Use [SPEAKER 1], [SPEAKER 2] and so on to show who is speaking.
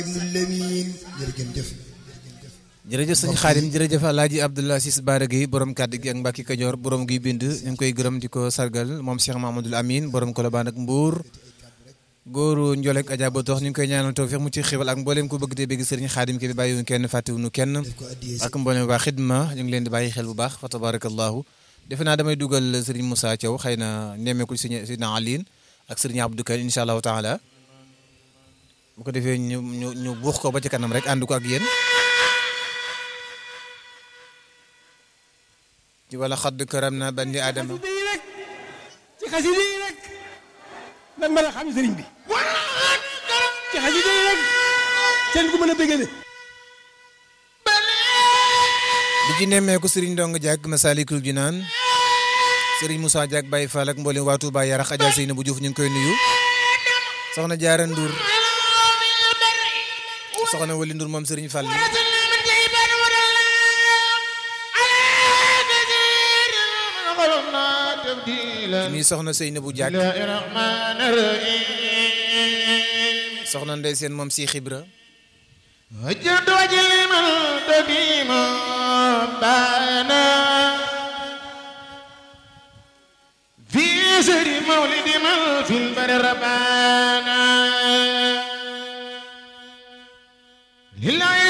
[SPEAKER 1] jërëjëf sëñ Xaadim jërëjëf Alaaji Abdoul Aziz Bara Gueye borom kàddu gi ak Mbàkke Kajoor borom gi bind ñu ngi koy gërëm di ko sargal moom Cheikh Mamadou Amine borom Kolobaan ak Mbuur góoru Njolek Adja ba tox ñu ngi koy ñaanal tawfiix mu ci xéwal ak mbooleem ko bëgg te bëgg sëriñ Xaadim ki bi bàyyiwuñu kenn fàttewuñu kenn ak mbooleem waa xidma ñu ngi leen di bàyyi xel bu baax fa tabarakallahu defe naa damay dugal sëriñ Moussa Thiaw xëy na nemmeekul sëriñ Sidna Aline ak sëriñ Abdou Kane incha allahu taala bu ko defee ñu ñu ñu buux ko ba ci kanam rek ànd ko ak yéen ci wala xadd karam na bandi aadama
[SPEAKER 2] ci xasida yi rek lan mën a xam sëriñ bi ci xasida yi rek seen ku mën a bëggale
[SPEAKER 1] di ci nemmeeku sëriñ Ndong Diak Masalikul Jinaan sëriñ Moussa Diak Baye Fall ak mboolem waa Touba Yarax Adja Seyna bu Diouf ñu ngi koy nuyu soxna Jaara Ndour soxna Wali Ndour moom sëriñ Fall mi soxna Seyna bu Diak soxna Ndey Seen moom si xibra
[SPEAKER 3] وجد وجه من تديم بانا في سر مولد من في البر ربانا لله